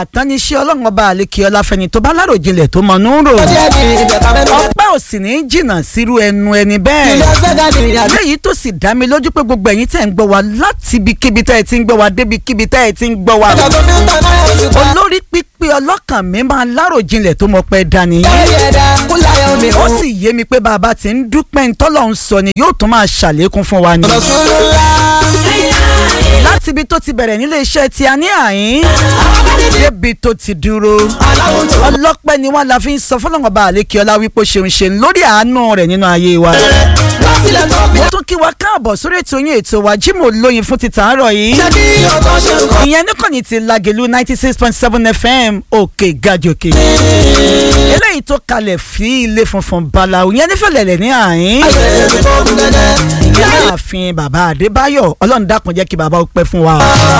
àtàníṣe ọlọ́run ọba àlekè ọláfẹ́ni tó bá láròjinlẹ̀ tó mọ̀ nú rò ọpẹ́ ò sì ní jìnnà sírú ẹnu ẹni bẹ́ẹ̀ léyìí tó sì dá mi lójú pé gbogbo ẹ̀yin tẹ̀ ń gbọ́ wa láti ibikíbi tẹ́ ẹ ti ń gbọ́ wa débikíbi tẹ́ ẹ ti ń gbọ́ wa olórí pípé ọlọ́kàn mi máa láròjinlẹ̀ tó mọ̀ pẹ́ dání ó sì yé mi pé bàbá tí ń dúpẹ́ ń tọ́lọ̀ ń sọ ni yóò tún máa ṣàlékún fún wa ni láti ibi tó ti bẹ̀rẹ̀ nílé iṣẹ́ tí a ní àyín débi tó ti dúró ọlọ́pẹ́ ni wọ́n la fi ń sọ fọlọ́ngọba àlékiọlá wípé ṣeun ṣeun lórí àánú rẹ̀ nínú ayé wa. mo tún kí wa káàbọ̀ sórí ètò yín ètò wa Jímọ̀ lóyin fún ti tàárọ̀ yìí. ìyẹn níkànnì ti Lágelú ninety six point seven FM òkè gàjòkè. eléyìí tó kalẹ̀ fi ilé funfun balawu yẹn nífẹ̀lẹ̀lẹ̀ ní àyín. ìyá ààfin bàbá Adébáyọ̀ ọlọ́run dákun jẹ́ kí bàbá ó pẹ́ fún wa.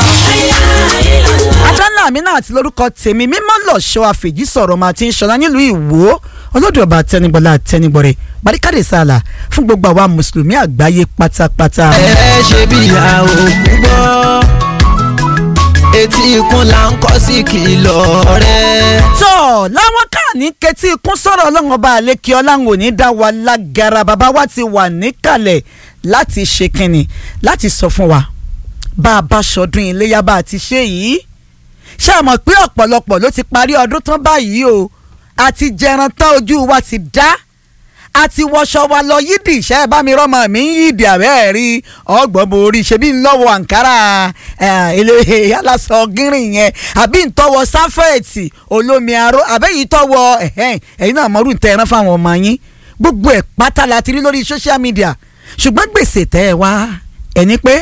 adánlá mi náà ti lórúkọ tèmi mímọ́ lọ́ṣọ́ àfèjì sọ̀rọ̀ máa ti ń ṣọlá nílùú Ìwó olódò ọba tẹnigbọlá tẹnigbọrẹ barikade sàlà fún gbogbo àwa mùsùlùmí àgbáyé pátápátá. ẹ ṣe bí ìyá òkú gbọ́ etí ikún là ń kọ́ sí kìlọ̀ rẹ̀. tọ́ láwọn káàní kẹtí ikún sọ̀rọ̀ ọlọ́run ọba àlékè ọláhùn òní dá wa lágara bàbá wa ti wà níkàlẹ̀ láti ṣe kínni láti sọ fún wa bá a bá ṣọdún iléyà bá a ti ṣe yìí ṣé a mọ̀ pé ọ̀pọ̀lọpọ̀ ló ti parí ọdún tán báyìí o àti jẹran tán ojú wa ti dá àti wọṣọ wa lọ yídì iṣẹ́ bá mi rọ́mọ mi ń yídì àbẹ́ rí ọgbọ́n borí ṣebí ń lọ́wọ́ àǹkárá ilé aláṣọ gírin yẹn àbí ń tọwọ́ sáfẹ́ẹ̀tì olómi aró àbẹ́yìí tọwọ́ ẹ̀yìn náà mọ́rù ń tẹ ẹran fáwọn ọmọ yín gbogbo ẹ̀ pátá la ti rí lórí social media ṣùgbọ́n gbèsè tẹ́ ẹ wá ẹni pé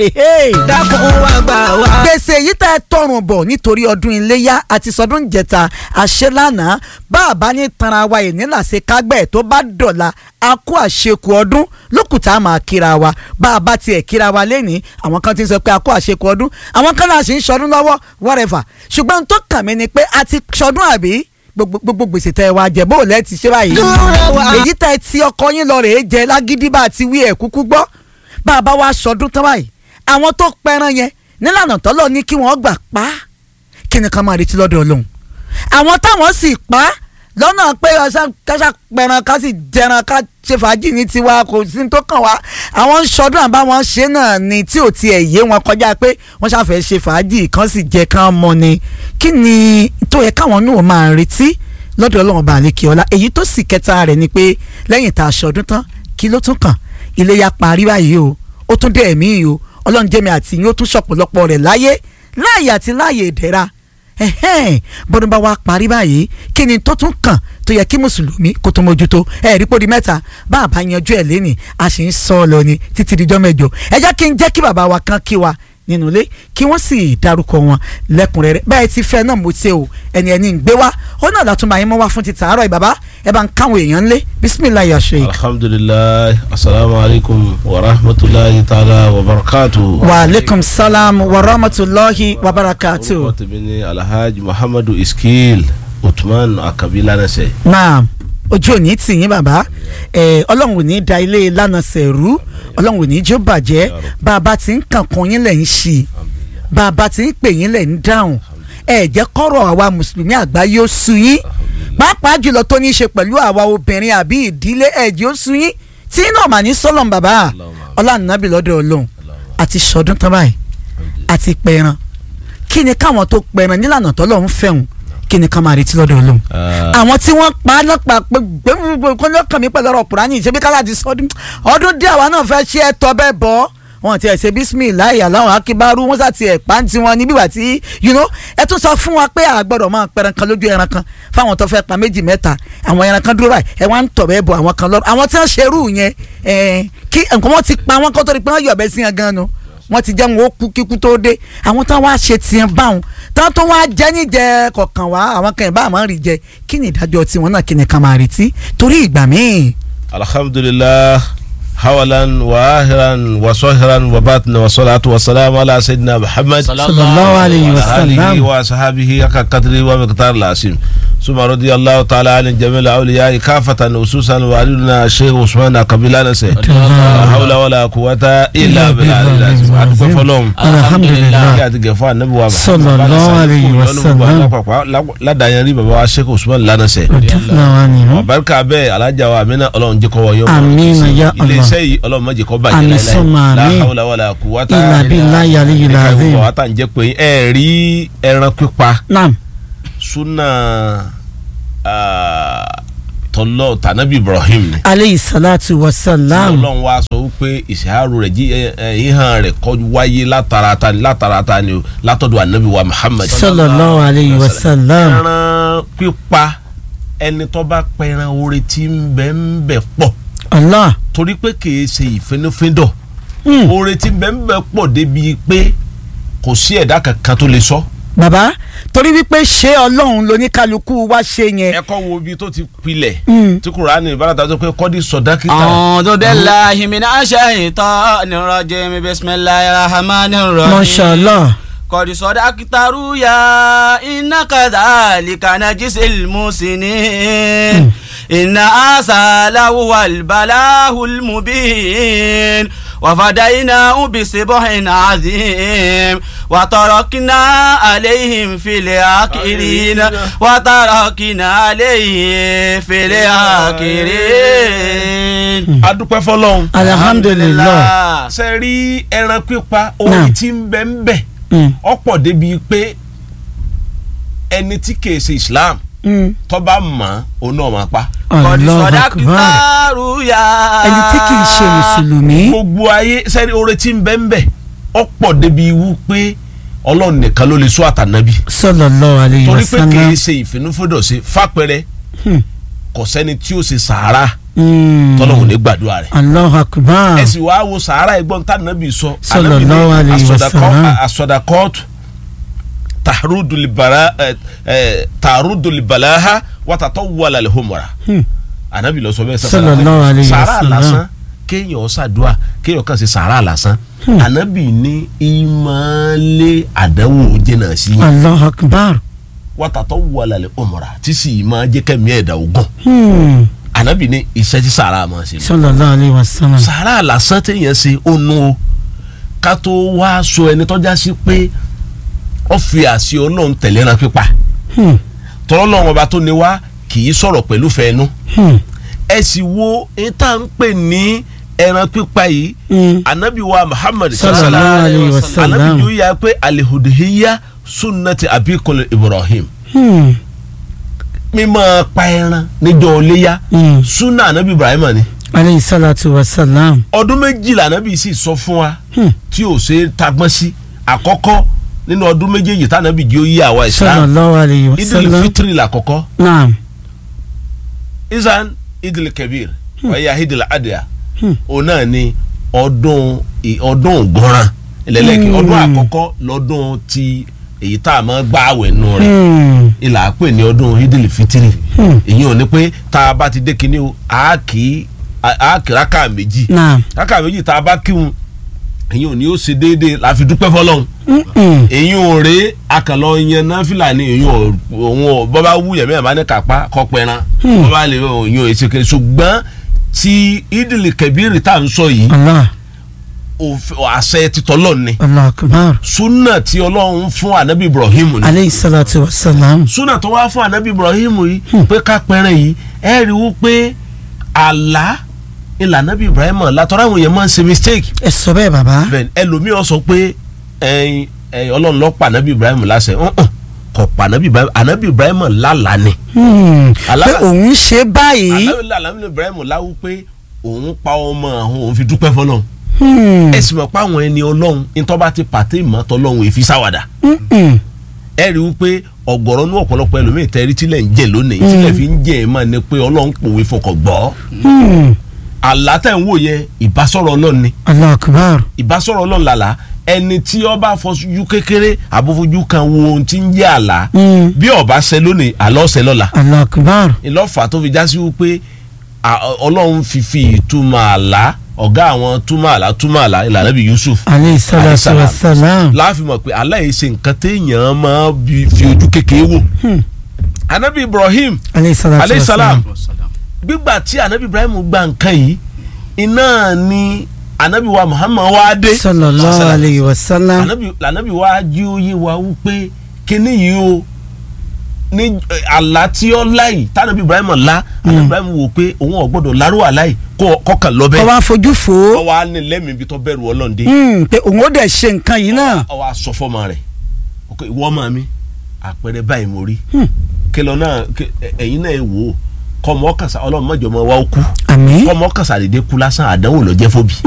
dákun wá gbà wá. gbèsè yìí tá ẹ tọrùn bọ̀ nítorí ọdún iléyá àti sọdún jẹta àṣelánàá bá a bá ní tanra wa yìí nílàsẹ̀ kágbẹ́ tó bá dọ̀la a kó àṣekù ọdún lókùtà á máa kíra wa bá a bá tiẹ̀ kíra wa lẹ́nìí àwọn kan ti sọ pé a kó àṣekù ọdún àwọn kan náà sì ń sọdún lọ́wọ́ whatever ṣùgbọ́n tó kàn mí ni pé a ti sọdún àbí gbogbo gbogbo gbèsè tẹ wá jẹ bó lẹ ti ṣe báyìí èyí tẹ ti ọkọ yín lọ rèé jẹ lágídí bá ti wí ẹ kúkú gbọ́ bá a bá wá sọdún tán báyìí àwọn tó pẹran yẹn nílànà tọ́lọ̀ ní kí wọ́n gbà pa á kí ni ká máa retí lọ́dọ̀ ọlọ́run àwọn táwọn sì pa á lọ́nà pé káṣá pẹran ká sì jẹran ká ṣe fàájì ní tiwa kò sí tó kàn wá àwọn ń sọdún àbáwọn ṣe náà ni tí ò tiẹ̀ yé wọn kọjá pé wọ́n ṣàfẹ́ ṣe fàájì kan sì jẹ kán mọ́ ni kí ni tó yẹ káwọn náà máa retí lọ́dọ̀ ọlọ́run bá àlékè ọlá èyí tó sì kẹta rẹ̀ ni pé lẹ́yìn tá a ṣọdún tán kí ló tún kàn iléyá parí báyìí o ó tún dé ẹ̀mí yìí o ọlọ́run jẹ́mi àti yín ó tún ṣọ̀pọ̀lọpọ̀ rẹ̀ láyé láàyè àti láàyè ìdẹ̀ra bọ́dún bá wa parí báyìí kí ni tó tún kàn tó yẹ kí mùsùlùmí kó tó mójútó ẹ rí pòdì mẹ́ta bá a bá yanjú ẹ̀ lẹ́nìí a sì ń sọ ọ lọ ni títí dijọ́ mẹ́jọ ẹ jẹ́ kí n jẹ́ kí bàbá wa kan kí wa nínú ilé kí wọ́n sì dárúkọ wọn lẹ́kùnrẹ́rẹ́ bẹ́ẹ̀ ti fẹ́ náà mo ṣe o ẹni ẹni ń gbé wá ó náà látún máa yín mọ́ wá fún ti tàárọ̀ ìbàbá ẹ bá ń káwọn èèyàn lé bisimilayi aṣọ yìí. alhamdulilayi asalaamualeykum wa rahmatulahi taala wa barakatu. wa aleykum salaam wa rahmatulahi wa barakatu. orúkọ tèmi ni alhaji muhammadu iskil utman akabi lanase. naam ojú òní tì yín bàbá ẹ ọlọ́run ò ní da ilé lánàá sẹ̀rú ọlọ́run ò ní jó bàjẹ́ bá a bá ti ń kànkàn yín lẹ̀ ń ṣí bá a bá ti ń pè yín lẹ̀ ń dáhùn ẹ jẹ́ kọ́rọ̀ àwa mùsùlùmí àgbáyé ó sú yín pàápàá jùlọ tó ní í ṣe pẹ̀lú àwa obìnrin àbí ìdílé ẹ jẹ́ ó sú yín tí náà mà ní sọ́lọ̀m bàbá ọlànàbì lọ́dọ̀ ọlọ́run àti sọdún tán báyìí àti pẹran kí ni káwọn tó pẹran nílànà tọ́lọ́run fẹ́hùn kí ni ká máa retí lọ́dọ̀ ọlọ́run àwọn tí wọ́n pa á lọ́pàá pé gbẹ́gbẹ́ kọ́ lọ́kàn mi pẹ̀lú ọ̀rọ̀ kùránì ṣebí kálá ti sọdún ọdún dé àwa náà fẹ́ ṣe é tọ́ bẹ́ẹ̀ bọ́ wọn ti ẹ̀ ṣe bísímìláì aláwọ̀ akíbárú wọn sá ti ẹ̀ pàǹtí wọn níbí wà tí you know ẹ tún sọ fún wa pé a gbọ́dọ̀ máa pẹran kan lójú ẹran kan fáwọn tó fẹ́ pa méjì mẹ́ta àwọn ẹran kan dúró báyìí ẹ wá ń tọ̀ bẹ́ẹ̀ bọ̀ àwọn kan lọ́rùn àwọn tí wọ́n ṣerú yẹn kí nǹkan wọn ti pa wọn kó tó di pé wọ́n yọ̀bẹ sí yẹn gan nu wọ́n ti jẹ́ wọn ó kú kíkú tó dé àwọn tán wá ṣe tiẹ̀ báwọn tán tó wá jẹ́ níjẹ kọ̀ọ̀kan wá àwọn kan ìbá àmọ́ rí jẹ kí ni ìdájọ́ tiwọn náà kí ni ká máa retí torí ìgbà míì. alhamdulilah حولا وآخرا وصهرا وباطنا والصلاة والسلام على سيدنا محمد صلى الله عليه وعلى آله وسلم وصحبه حق قدره ومقدار العظيم ثم رضي الله تعالى عن جميع الأولياء كافة خصوصا والدنا الشيخ عثمان قبيلة سي لا حول ولا قوة إلا بالله العظيم أدوك فلوم الحمد لله kí a ti gẹ̀ fún anabi wa Sallallahu alayhi wa sallam. ládàáyàn rí baba wa sheikh usman lánàṣẹ radiyallahu anhu ọ̀bárikà bẹ́ẹ̀ alájà wa amina ọlọ́run jẹ́ kọ́ wọ yọ̀ọ́ Amina ya Allah. iléeṣẹ́ yìí ọlọ́run má jẹ́ kó bàjẹ́ Àmín láíláí summa la àmín. hawla wala quwwata illa billahi aliyyil ẹ̀ka azim ìwọ̀n wa tá à ń jẹ́ pé ẹ rí ẹran pípa naam súnà tọ́lọ́ tànàbí ibrahim ni aleyhi salatu wa salam ọlọ́run wa sọ wípé ìṣàárò rẹ̀ jí ẹ, ẹ, ìhàn rẹ̀ kọ́ wáyé látara ta ni látara ta ni o látọ̀dọ̀ anabi wa muhammad sallallahu alayhi wa salam ẹran pípa ẹni tó bá pẹran oore tí ń bẹ ń bẹ pọ̀ allah torí pé kìí ṣe ìfínnúfíndọ̀ Hmm. oore tí ń bẹ ń bẹ pọ̀ débi pé kò sí ẹ̀dá kankan tó lè sọ. baba torí wípé ṣé ọlọ́run lóníkálukú wá ṣe yẹn ẹ kọ́ wo ibi tó ti pilẹ̀ Hmm. tí kùránì ìbáratà tó pé kọ́dí sọ̀dákítà أعوذ بالله من الشيطان الرجيم بسم الله الرحمن الرحيم masha allah قد صدقت رؤيا إن كذلك نجزي المحسنين إن هذا لهو البلاء المبين وفديناه بسبح عظيم وتركنا عليهم في الآخرين وتركنا عليهم في الآخرين adúpẹ́ fọlọ́run. alhamdulillah ṣe rí ẹran pípa oore Naam. tí ń bẹ ń bẹ Hmm. ọ̀pọ̀ débi pé ẹni tí kìí ṣe islam Hmm. tó bá mọ̀ ọ́ náà máa pa. قد Allahu صدقت akbar رؤيا ẹni tí kì í ṣe mùsùlùmí gbogbo ayé sẹ́ni oore tí ń bẹ ń bẹ ọ̀pọ̀ débi wú pé ọlọ́run nìkan ló lè sọ àtànábì sallallahu alayhi wa torí pé sallam kìí ṣe ìfinúfíndọ̀ sí fápẹ́rẹ́ Hmm. kò sẹ́ni tí ó ṣe sàárà Hmm. tọ́lọ́run ní gbàdúrà rẹ̀ Allahu akbar ẹ sì wá wo sàárà ẹgbọ́n tànábì sọ Sallallahu alayhi wa sallam. asọdakọ́tù tàrúdùlìbàrà tàrúdùlìbàláha wàtàtọ̀ wàlàlẹ̀ homora Hmm. anabi lọ sọ bẹ́ẹ̀ sọ Sallallahu alayhi wa sàárà sallam. lásán kéèyàn ṣàdúà kéèyàn kàn sí sàárà lásán anabi ní ìmọ̀lẹ́ àdánwò jẹ́nà sí yẹn Allahu akbar wàtàtọ̀ wàlàlẹ̀ homora tí sì máa jẹ́ kẹ́mi ẹ̀dá ogun Hmm. anabi ní iṣẹ́ tí sàárà máa ṣe lọ sallallahu alayhi wa sallam sàárà lásán téèyàn ṣe ó nu o ká tó wá sọ ẹni tọ́já sí pé ó fi àṣẹ ọlọ́run tẹ̀lé ẹran pípa Hmm. tọ́lọ́run ọba tó ní wá kì í sọ̀rọ̀ pẹ̀lú fẹ́ẹ́nu Hmm. ẹ sì wo èyí tá à ń pè ní ẹran pípa yìí Hmm. anabi wa muhammad sallallahu alayhi wa anabi sallam yóò yà pé alihuduhiya sunnati abikul ibrahim Hmm. mímọ pa ẹran níjọ́ iléyá Hmm. sunna anabi ibrahim ni alayhi salatu wa salam ọdún méjìlá anabi sì sọ fún wa Hmm. tí ò ṣe é tagbọ́n sí àkọ́kọ́ nínú ọdún méjèèjì tànàbí jẹ́ ó yí àwa islam sallallahu alayhi wa idil sallam fitri làkọ́kọ́ naam isan idil kabir wáyà idil adìyà Hmm. òun náà ni ọdún ì- ọdún ògbọ́nrán ẹlẹ́lẹ́kì Hmm. ọdún àkọ́kọ́ lọ́dún ti èyí tá a máa gbá àwẹ̀ nù rẹ̀ Hmm. ìlà pè ní ọdún idil fitri Hmm. èyí ò ní pé tá a bá ti dé kinní o a kì í a kì í rákà méjì naam rákà méjì tá a bá kírun èyí ò ní ó ṣe déédéé la fi dúpẹ́ fọlọ́run Hmm. èyí ò rè akànlọ yẹn náfìlà ni èyí ò òun ò bọ́bá wú yẹ̀mí ẹ̀ bá ní kápá kọ́pẹ́ran Hmm. bọ́bá lè òyìn ò èsì kiri ṣùgbọ́n ti idili kẹbíìrì tá à ń sọ yìí allah òfin- àṣẹ ti tọ́lọ́ ni allah akbar súnà tí ọlọ́run fún anabi ibrahim ni alayhi salatu wa salam súnà tó wá fún anabi ibrahim yìí pé ká pẹ́rẹ́ yìí ẹ rí i pé àlá ìlànà anabi ibrahim látọ́ra àwọn èèyàn máa ń ṣe mistake ẹ sọ bẹ́ẹ̀ baba bẹ́ẹ̀ ẹlòmíràn sọ pé ẹyin ẹyin ọlọ́run ló pa anabi ibrahim láṣẹ ọ̀hún kò pa anabi ibrahim anabi ibrahim lálàá ni Hmm. Allah- pé òun ṣe báyìí anabi anabi ibrahim láwù pé òun pa ọmọ àwọn òun fi dúpẹ́ fọlọ́run Hmm. ẹ sì mọ̀ pé àwọn ẹni ọlọ́run ìtọ́ba ti pàtẹ́ ìmọ̀tọ́ ọlọ́run èfi sáwàdà Hmm. ẹ rí i pé ọ̀gọ̀rọ̀ ní ọ̀pọ̀lọpọ̀ ẹlòmíì tẹ́rí tílẹ̀ ń jẹ lónìí tílẹ̀ fi ń jẹ ẹ̀ máa ní pé ọlọ́run pòwe fọkàn gbọ́ Hmm. àlá tẹ̀ ń wò yẹn ìbásọ̀rọ̀ ọlọ́run ni allah akbar ìbásọ̀rọ̀ ọlọ́run làlá ẹni tí ó bá fojú kékeré àbófojú kan wo ohun tí ń jẹ́ àlá Hmm. bí ó bá ṣẹ lónìí àlọ́ ṣẹ lọ́la allah akbar ìlọ́fà tó fi já sí wípé à- ọlọ́run fi fi ìtumọ̀ àlá ọ̀gá àwọn túmọ̀lá túmọ̀lá ìlànà bíi Yusuf aleyhi salatu wa salam. láàfin mọ̀ pé aláì ṣe nǹkan téèyàn máa bi- fi ojú kékeré wò anabi Ibrahim aleyhi salatu aleyhi wa salam salam. gbígbà tí anabi Ibrahim gba nǹkan yìí iná ni anabi wa Muhammad wa dé sallallahu alayhi wa salam. anabi anabi wa jí oyé wa wípé kíní yìí o ní eh, àlá tí ó láì tànàbí Ibrahim lá anabi Ibrahim wò pé òun ò gbọ́dọ̀ lárú àláì kọkàn lọbẹ ọwọ́ àfojú fò ó ọwọ á ní lẹ́mìí ibi tó bẹ̀rù ọlọ́ọ̀dẹ Hmm, pé òun ó dẹ̀ ṣe nǹkan yìí náà. ọwọ aṣọ fọmọ rẹ̀ ok ìwọ ọmọ mi àpẹẹrẹ báyìí mo rí kẹlọ náà kẹ- ẹ- ẹ̀yin náà ẹ wò ó kọmọ ọkàṣà ọlọmọjọmọ wa ó kú àmín. kọmọ ọkàṣà dédé kú lásán àdánwò ló jẹ́ fóbi.